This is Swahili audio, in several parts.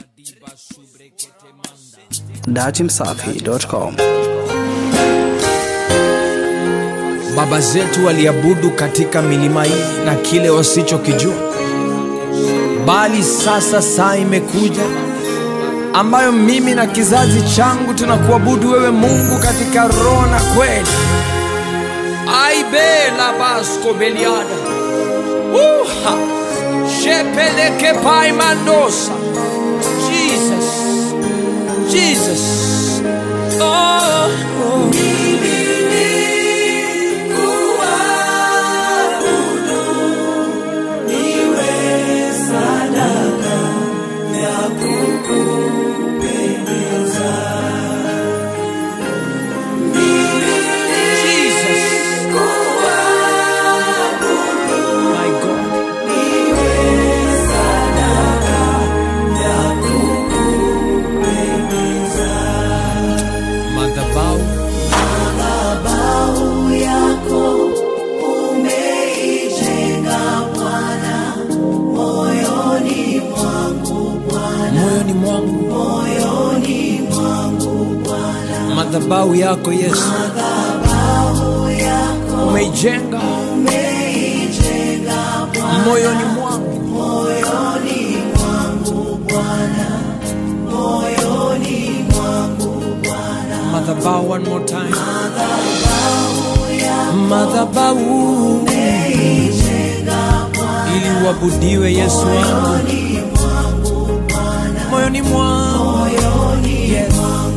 datimsafi.com. Baba zetu waliabudu katika milima hii na kile wasichokijua, bali sasa saa imekuja ambayo mimi na kizazi changu tunakuabudu wewe Mungu katika roho na kweli. aibe la basko beliada uha shepeleke pai mandosa Jesus Jesus oh, oh. Jesus. My God. Madhabahu moyoni mwangu, madhabahu yako Yesu umeijenga moyoni mwangu, madhabahu one more time, madhabahu ili uabudiwe Yesu wangu moyoni mwangu Yes.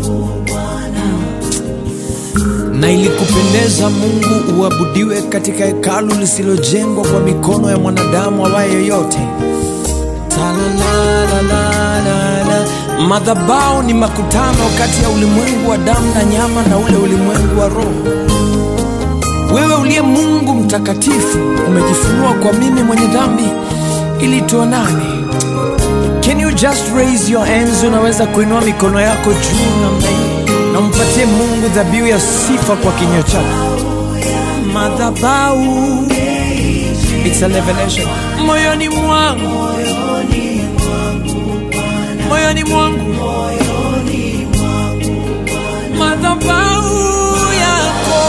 na ilikupendeza Mungu uabudiwe katika hekalu lisilojengwa kwa mikono ya mwanadamu awaye yoyote. Talalalalala. Madhabahu ni makutano kati ya ulimwengu wa damu na nyama na ule ulimwengu wa roho. Wewe uliye Mungu mtakatifu umejifunua kwa mimi mwenye dhambi ili tuonane. Can you just raise your hands? Unaweza kuinua mikono yako juu namna hii na umpatie Mungu dhabihu ya sifa kwa kinywa chako. Madhabahu, it's a revelation. Moyoni mwangu, moyoni mwangu, madhabahu yako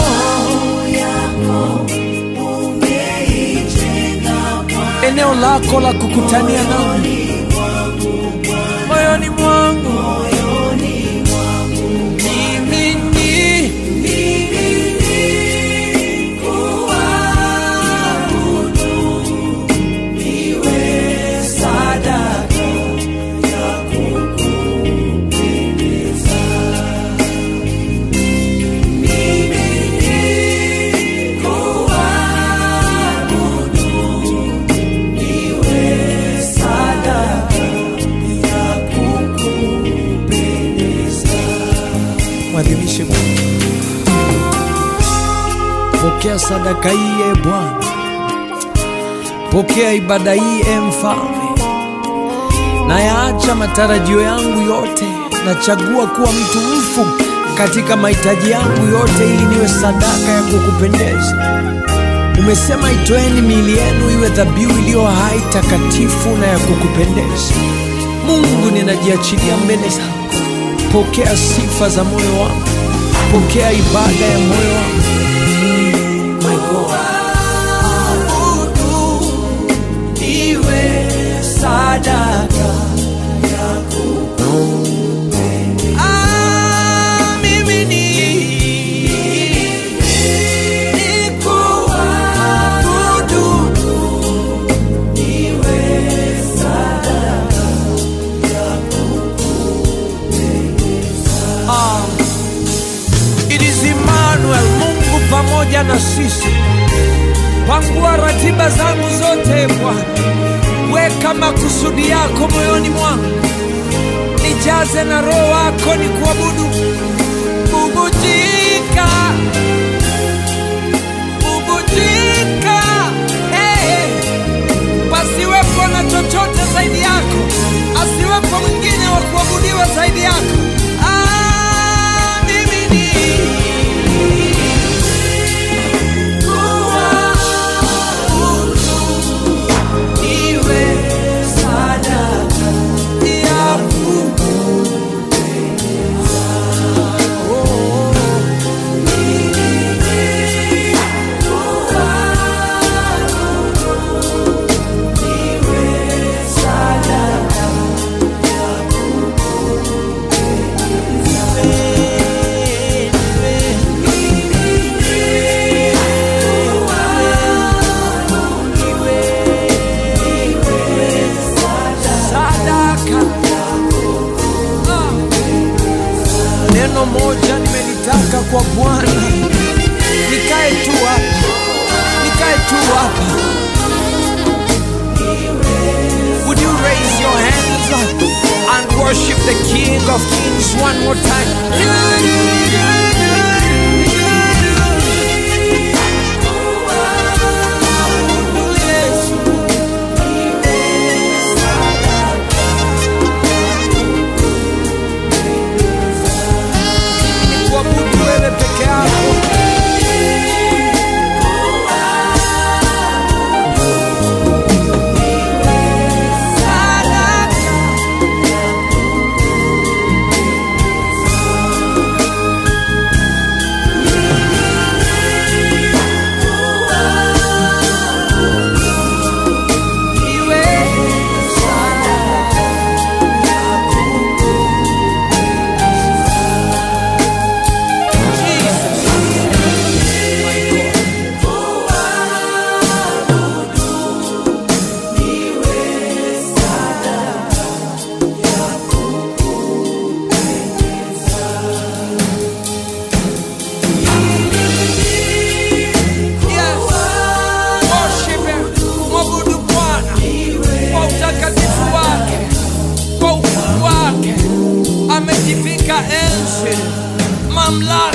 eneo lako la kukutania nami moyoni mwangu mimi ni mwadhimishe Mungu. Pokea sadaka hii e Bwana, pokea ibada hii e Mfalme. Nayaacha matarajio yangu yote, nachagua kuwa mtu mfu katika mahitaji yangu yote, ili niwe sadaka ya kukupendeza. Umesema itoeni miili yenu iwe dhabihu iliyo hai, takatifu na ya kukupendeza. Mungu, ninajiachilia mbele zako, pokea sifa za moyo wangu, pokea ibada ya moyo wangu. My God. Iwe sadaka Ah, mimi ni- nikuabudu. Ah. It is Emmanuel, Mungu pamoja na sisi. Pangua ratiba zangu zote Bwana, weka makusudi yako moyoni mwangu, nijaze na roho wako ni kuabudu. Bubujika, bubujika, hey. Pasiwepo na chochote zaidi yako, asiwepo mwingine wa kuabudiwa zaidi yako. Ah, mimi ni iwe sadaka ya sadaka kwa Bwana. Nikae tu hapa, nikae tu hapa. Would you raise your hands and worship the King of Kings one more time? Kuabudu wewe peke yako. Yes. Worship him. Mwabudu Bwana kwa utakatifu wake, kwa ukuu wake. Amejivika enzi, mamlaka